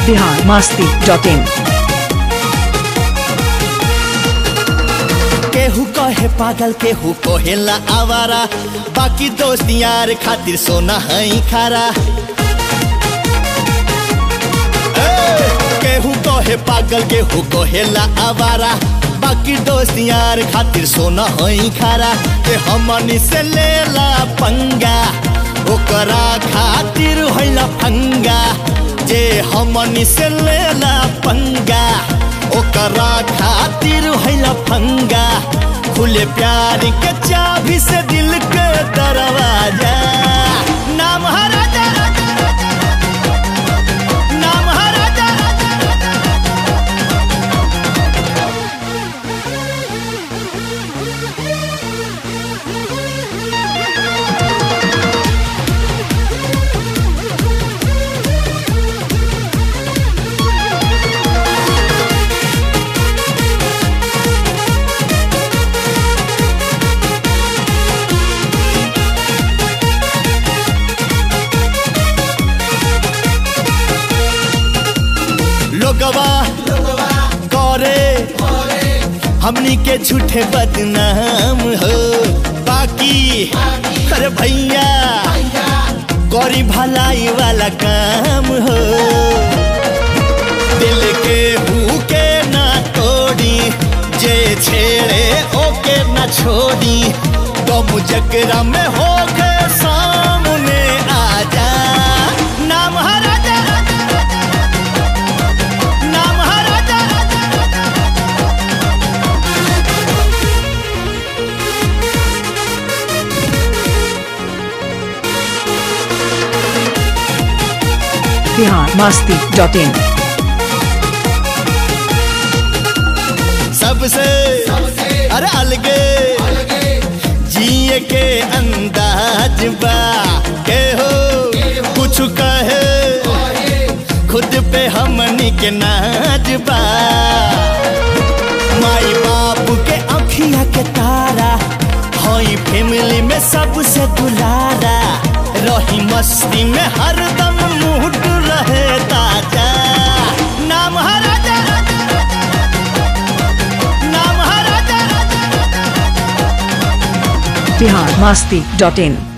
Bihar Masti dot इन केहू कहे पागल केहू कहेला आवारा बाकी दोस्त यार खातिर सोना है खारा ए, केहू कहे पागल केहू कहेला आवारा बाकी दोस्त यार खातिर सोना है खारा के हमनी से लेला पंगा ओकरा खातिर होला फंगा जे हमनी से लेला पंगा ओकरा खातिर होला फंगा खुले प्यार के चाबी से दिल के दरवाजा नाम है राजा नाम है राजा लोगवा करे हमनी के झूठे बदनाम हो बाकी अरे भैया गौरी भलाई वाला काम हो दिल के भूखे ना तोड़ी जे छेड़े ओके ना छोड़ी तुम जकरा में हो के सामने आजा नाम है राजा नाम है राजा बिहार मास्ती डॉट इन सबसे अरे अलगे जिए के अंदाज बा के हो कुछ कहे खुद पे हमनी के नाज बा माई बाप के अखिया के तारा हई फैमिली में सबसे दुलारा रही मस्ती में हरदम मूड रहे ताजा नाम है राजा नाम है राजा बिहार मास्ती डॉट इन